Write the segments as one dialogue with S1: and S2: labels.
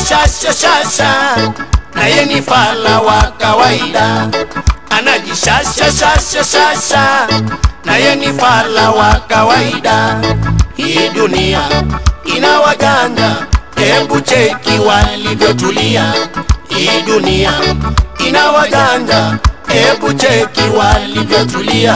S1: anajishashashashasha naye ni fala wa kawaida anajishashashashasha naye ni fala wa kawaida hii dunia ina wajanja hebu cheki walivyotulia hii dunia ina wajanja hebu cheki walivyotulia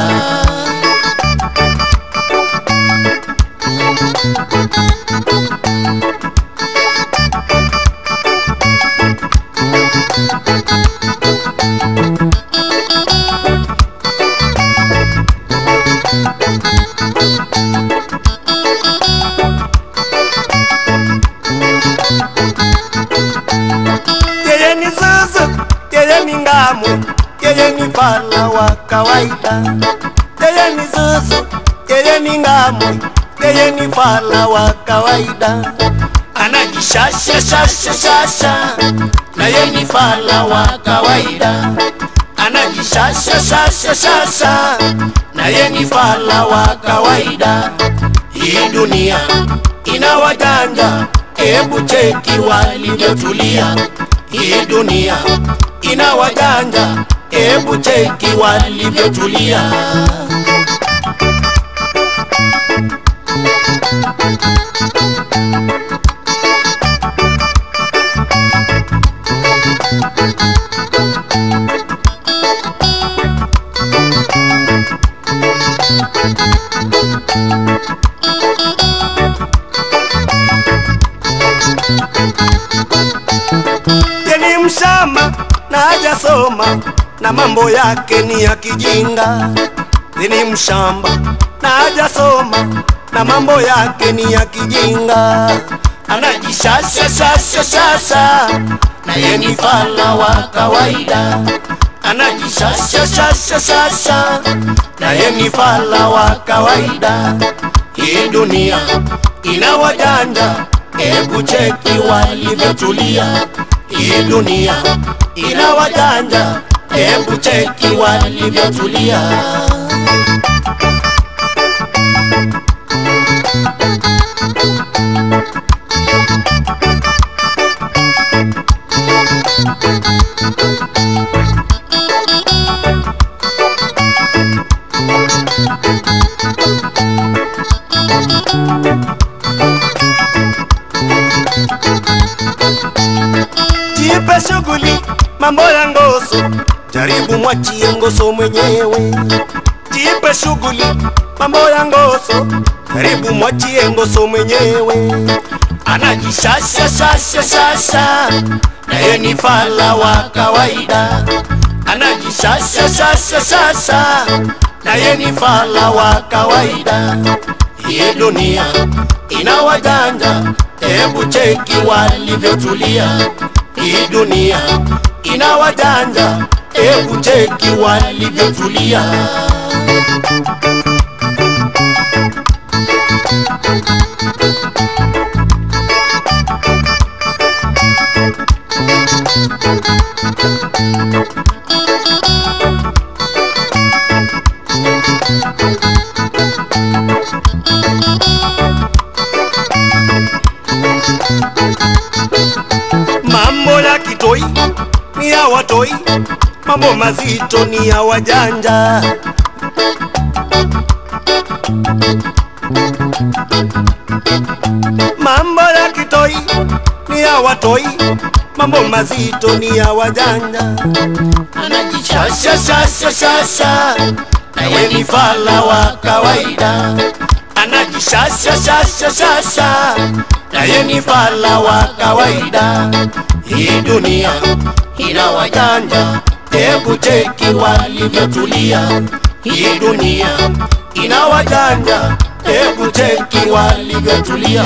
S1: yeye ni zuzu yeye ni ngamu yeye ni fala wa kawaida yeye ni zuzu yeye ni ngamu yeye ni fala wa kawaida anajishashashashasha naye ni fala wa kawaida anajishashashashasha naye ni fala wa kawaida hii dunia ina wajanja hebu cheki walivyotulia hii dunia ina wajanja hebu cheki walivyotulia yeni mshamba na hajasoma na mambo yake ni ya kijinga yeni mshamba na hajasoma na mambo yake ni ya kijinga anajishashashashashasha na ye ni fala wa kawaida anajishashashashasha na ye ni fala wa kawaida hii dunia ina wajanja hebu cheki walivyotulia hii dunia ina wajanja hebu cheki walivyotulia jipe shughuli mambo ya ngoso jaribu mwachie ngoso mwenyewe jipe shughuli mambo ya ngoso jaribu mwachie ngoso mwenyewe anajishashashashashasha naye ni fala wa kawaida anajishashashashasha naye ni fala wa kawaida hii dunia ina wajanja hebu cheki walivyotulia hii dunia ina wajanja hebu cheki walivyotulia mambo ya kitoi ni ya watoi mambo mazito ni ya wajanja mambo ya kitoi ni ya watoi mambo mazito ni ya wajanja anajishashashashasha naye ni fala wa kawaida anajishashashashasha naye ni fala wa kawaida hii dunia ina wajanja hebu cheki walivyotulia hii dunia ina wajanja hebu cheki walivyotulia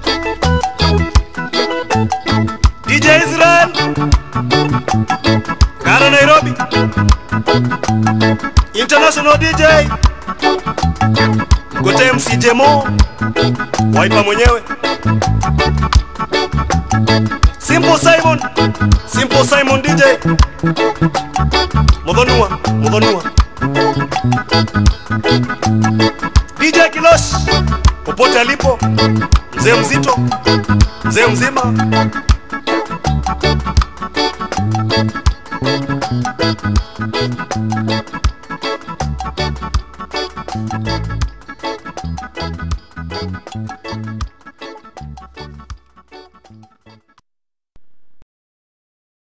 S1: DJ Israel international dj mgote mc jemo waipa mwenyewe simple simon simple simon dj modhonua modhonua dj kilosh popote alipo mzee mzito mzee mzima